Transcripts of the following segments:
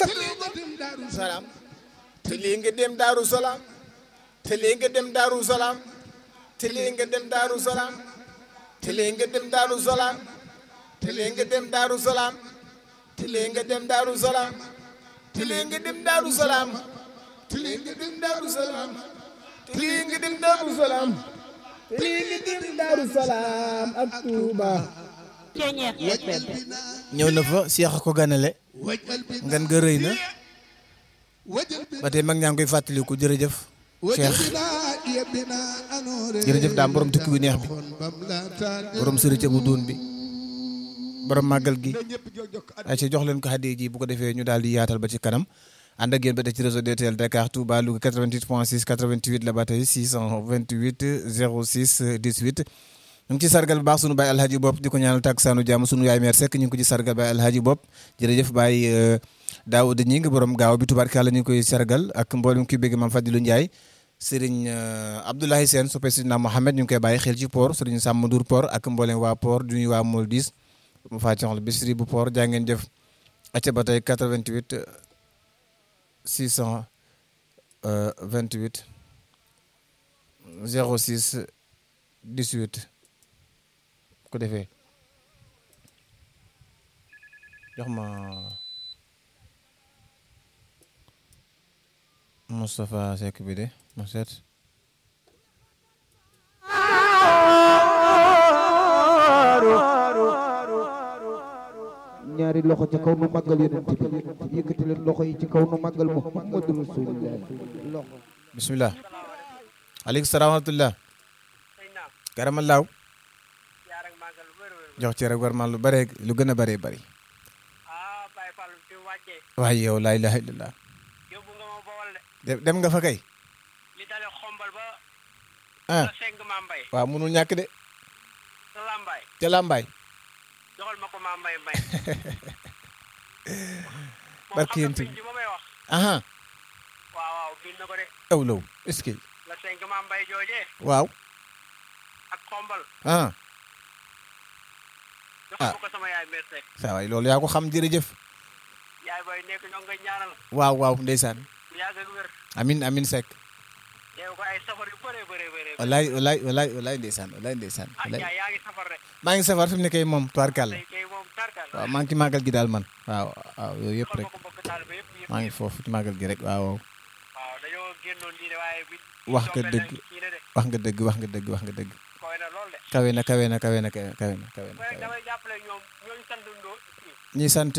sa salaam te lii nga dem daaru salaam te lii nga dem daaru salaam te lii nga dem daaru salaam te lii nga dem daaru salaam te lii nga dem daaru salaam te lii nga dem daaru salaam te lii nga dem daaru salaam te lii nga dem daaru salaam te lii nga dem daaru salaam te lii nga dem daaru salaam ak Tuuba ñëw na fa Cheikh ko ganale ngan nga rëy na ba tey mag ñaa ngi koy fàttaliku jërëjëf Cheikh jërëjëf daam borom tukki bu neex bi borom sërite bu duun bi borom màggal gi ay ci jox leen ko xaddi ji bu ko defee ñu daal di yaatal ba ci kanam ànd ak yéen ba tey ci réseau DTL Dakar Touba Louga 88 point 6 88 la ba tey 628 06 18 ñu ngi ci sargal bu baax sunu baay alhaji bopp di ko ñaanal takkusaanu jàmm sunu yaay meer sekk ñu ngi ko ci sargal baay alhaji bopp jërëjëf baay Daawuda ñi ngi borom gaaw bi tubaarkàlla ñu ngi koy sargal ak mboolem ki bégg maam Fadilu Ndiaye Serigne Abdoulaye Sène soppe Sidina Mohamed ñu ngi koy bàyyi xel ci port Serigne Sàmm Ndour port ak mboolem waa port du ñuy waa Moldis mu fàccoxla bisri bu port jaa ngeen jëf acca ba tey 88 628 06 18 ko defee jox ma Moustapha Seck bi de ma seet ñaari loxo ci kaw nu màggal yonent bi yëkkati leen loxo yi ci kaw nu màggal Muhammadu Rasulullah loxo bismillah aleykum salaam wa rahmatullah karamallaaw jox ci rek war ma lu bare lu gën a bare bari waaye yow laa ilaha illallah dem nga fa kay ah waaw munul ñàkk de ca làmbaay barki yéen ci aha aw law est-ce que waaw ah ah saa waay loolu yaa ko xam jërëjëf waaw waaw ndeysaan amin amin Seck walaay walaay walaay walaay ndeysaan walaay ndeysaan walaay maa ngi safar fi mu ne kay moom tubaarkàlla waaw maa ngi ci màggal gi daal man waaw waaw yooyu yëpp rek maa ngi foofu ci màggal gi rek waaw wax nga dëgg wax nga dëgg wax nga dëgg wax nga dëgg kawe na kawe na kawe na kawe na kawe na kawe na ñi sant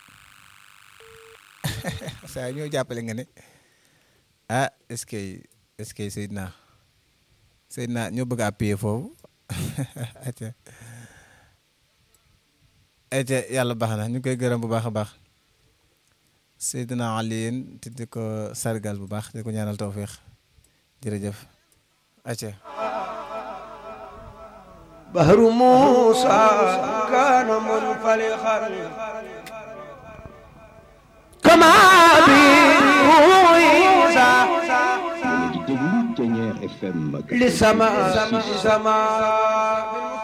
saa ñoo jàppale nga ne ah est-ce que est-ce que Seydina Seydina ñoo bëgg a appuyer foofu aca aca yàlla baax na ñu koy gërëm bu baax a baax Seydina Aliyin te di ko sargal bu baax di ko ñaanal tawfiix jërëjëf aca bahru Muusa kaana munfalixan kama bi Isa di déglu Ténière FM li sama sama